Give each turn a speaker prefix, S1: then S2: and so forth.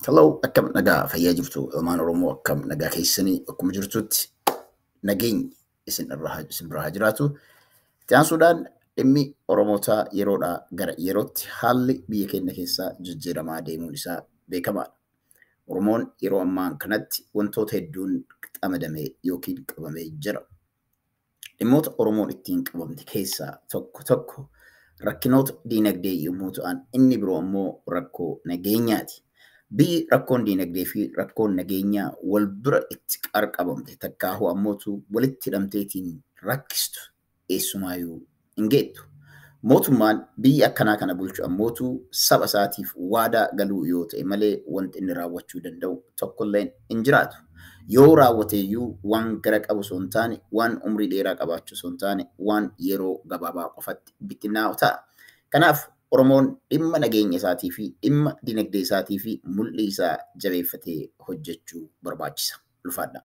S1: Hello, akkam nagaa fayyaa jirtu ilmaan Oromoo akkam nagaa keessanii akkuma jirtutti nageenyi isin irraa isin biraa haa jiraatu. Itti aansuudhaan dhimmi Oromootaa yeroodhaa gara yerootti haalli biyya keenya keessaa jijjiiramaa deemuun isaa beekamaadha. Oromoon yeroo ammaa kanatti wantoota hedduun qamadamee yookiin qabamee jira. Dhimmoota Oromoon ittiin qabamte keessaa tokko tokko rakkinoota diinagdee yommuu ta'an inni biroo immoo rakkoo nageenyaati. Biyyi rakkoon diinagdee fi rakkoon nageenyaa wal bira itti qarqabamte takkaahuu ammootu walitti hidhamteetiin rakkistu eessumaayyuu hin geettu. Mootummaan biyya akkanaa kana bulchu ammootu saba isaatiif waadaa galuu yoo ta'e malee wanti inni raawwachuu danda'u tokkollee hin jiraatu. Yoo raawwateeyyuu waan gara qabu osoo hin taane, waan umrii dheeraa qabaachuu osoo hin taane, waan yeroo gabaabaa qofatti bittinnaa'u ta'a. Kanaaf Oromoon dhimma nageenya isaatii fi dhimma dinagdee isaatii fi mul'ii isaa jabeeffatee hojjechuu barbaachisa. Ulfaadha.